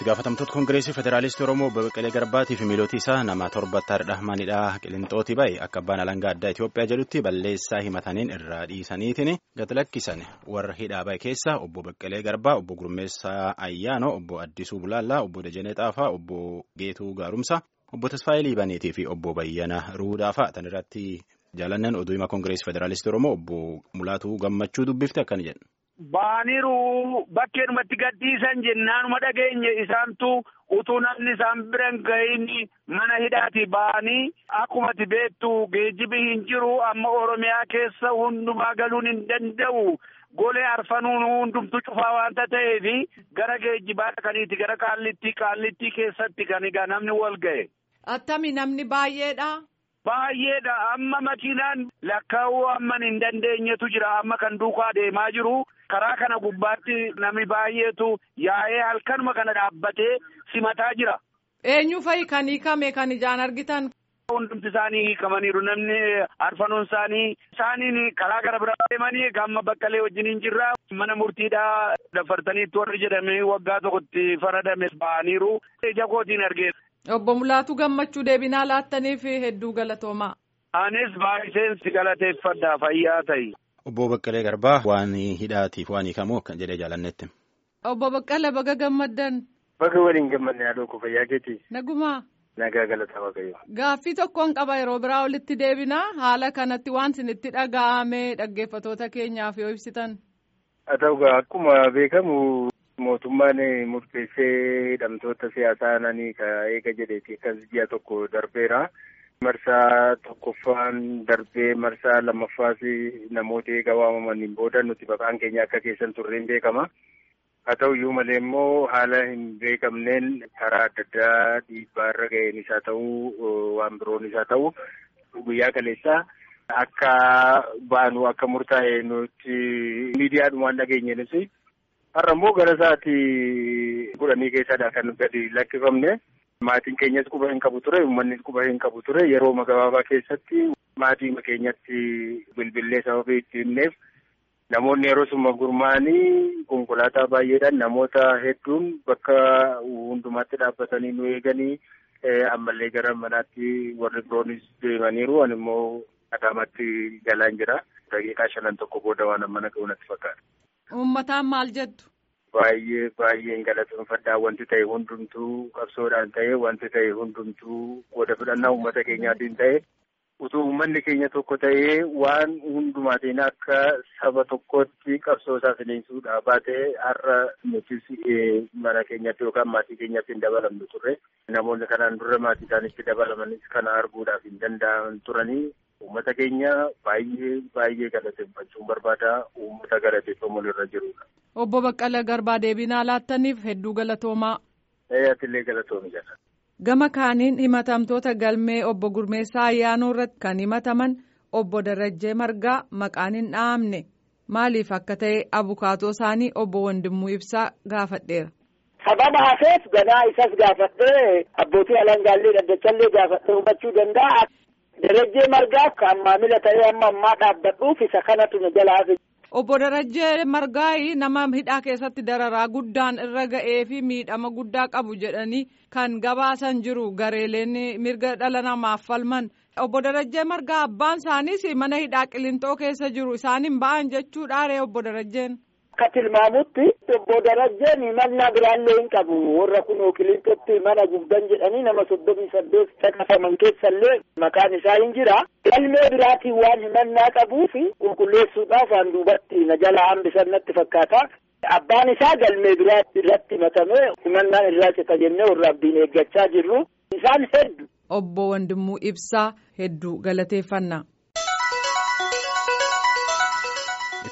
itti gaafatamtoota koongireesii federaalistii oromoo obbo Baqqalee Garbaatii fi miilootii isaa nama torbatta dhahmanidha qilixootii bahe akka abbaan alangaa addaa Itoophiyaa jedhutti balleessaa himataniin irraa dhiisaniitiin gad lakkisan warra hidhaa bahe keessa obbo Baqqalee Garbaa obbo Gurmeessaa Ayyaanoo obbo Addisuu Bulaallaa obbo Dajanee Xaafaa obbo Geetuu Gaarumsaa obbo Tasfaayee Liibaniitii fi obbo Bayyana Ruudaa fa'a tan irratti jaalannan oduu himaa koongireesii federaalistii oromoo obbo Mulaatuu Gammachuu dubbifte akkana jedhu. Baaniru bakkeenumatti gadhiisan jennaanuma dhageenye isaantu utuu namni isaan biran gahin mana hidhaati ba'anii akkumati beektu geejjibi hin jiru amma Oromiyaa keessa hundumaa galuun hin danda'u. Golee arfanuun hundumtu cufaa waanta ta'eef gara geejjibaa kaniiti gara qaallittii qaallittii keessatti kan egaa namni wal ga'e. Attami namni baay'eedha. Baay'eedha amma makiinaan lakkaa'uu amman hin dandeenyetu jira amma kan duukaa deemaa jiru. karaa kana gubbaatti namni baay'eetu yaa'ee halkanuma kana dhaabbatee simataa jira. Eenyu fa'i kan hiikame kan ijaan argitan. Hundumti isaanii hiikamaniiru namni arfanuun isaanii isaaniin karaa gara biraa deemanii gamma baqqalee wajjin hin jirra mana murtiidhaa dafartaniitti warri jedhame waggaa tokkotti faradame ba'aniiru ija kootiin argeera. Obbo Mulaatuu gammachuu deebinaa laattaniif hedduu galatoomaa. Anis baay'iseen si galateeffadha fayyaa ta'i. Obbo Baqqalee Garbaa waan hidhaatiif waan hiikamu kan jedhee jaalannetti. Obbo Baqqalee baga gammaddan. Baga waliin gammadne yaaduu ko fayyaa keeti. Nagumaa. Nagaa galataa waaqayyo. Gaaffii tokkoon qaba yeroo biraa walitti deebinaa haala kanatti waan isinitti dhaga'ame dhaggeeffatoota keenyaaf yoo ibsitan. Haa ta'u akkuma beekamu mootummaan murteessee hidhamtoota siyaasaa nanii ka eega jedheeti kan ji'a tokko darbeera. Marsaa tokkoffaan darbee marsaa lammaffaas namoota eega waamamaniin booda nuti maqaan keenya akka keessan turreen beekama. Haa ta'u iyyuu malee immoo haala hin beekamneen karaa adda addaa dhiibbaarra ga'een isaa ta'uu waan biroon isaa ta'u guyyaa kaleessaa akka baanu akka murtaa'e nuti miidiyaadhumaan dhageenyenis har'a immoo gara sa'aatii kudhanii keessadha kan gadi lakkifamne. Maatiin keenyas quba hin qabu ture uummannis quba hin qabu ture yeroo gabaabaa keessatti maatii keenyatti bilbillee sababii itti himneef namoonni yeroo summa gurmaa'anii konkolaataa baay'eedhaan namoota hedduun bakka hundumaatti dhaabbatanii nu eeganii ammallee gara manaatti warri biroonis deemaniiru ani immoo Adaamaatti galaan jira daqiiqaa shanan tokko booda waan mana ga'u natti fakkaata. Uummataan maal jettu? Baay'ee baay'een galateeffadhaa wanti ta'e hundumtuu qabsoodhaan ta'e wanti ta'e hundumtuu qooda fudhannaa uummata keenyaatiin ta'e utuu uummanni keenya tokko ta'ee waan hundumaatiin akka saba tokkotti qabsoo isaa finiinsuudhaa baatee har'a nutis mana keenyatti yookaan maatii keenyatti hin dabalamnu turre namoonni kanaan dura maatii isaanitti dabalamanis kana arguudhaaf hin danda'an turanii uummata keenya baay'ee baay'ee galateeffachuun barbaada uummata galateeffamuun irra jirudha. Obbo Baqqala Garbaa deebinaa laattaniif hedduu galatoomaa. Atillee galatoomi jala. Gama kaaniin himatamtoota galmee obbo Gurmeessaa Ayyaanoo irratti kan himataman obbo Darajjee Margaa maqaan hin dhahamne maaliif akka ta'e abukaatoo isaanii obbo Wandimmuu Ibsaa gaafadheera. Sababa hafeef ganaa isas gaafadhee abbootii alangaallee dhaddachallee gaafadhee hubachuu danda'a. Darajjee Margaa kan maamila ta'ee amma ammaa dhaabbadhuuf isa kanatu na jalaa Obbo Darajjee Margaayi nama hidhaa keessatti dararaa guddaan irra ga'ee fi miidhama guddaa qabu jedhanii kan gabaasan jiru gareeleen mirga dhala namaaf falman. Obbo Darajjee Margaa abbaan isaaniis mana hidhaa qilintoo keessa jiru isaan hin ba'an jechuudhaare obbo Darajjeen. Akka tilmaamutti obbo Darajjeen himannaa biraallee hin qabu warra kun qilintootti mana gubdan jedhanii nama soddomii saddeet caqasaman keessallee maqaan isaa hin jira. Galmee biraatiin waan himannaa qabuuf qulqulleessuudhaaf waan duubatti na jala hambisan natti fakkaata. Abbaan isaa galmee biraa irratti himatamee himannaan irraa cita jennee warra abdiin eeggachaa jirru. Isaan hedduu. Obbo Wandimmuu Ibsaa hedduu galateeffannaa.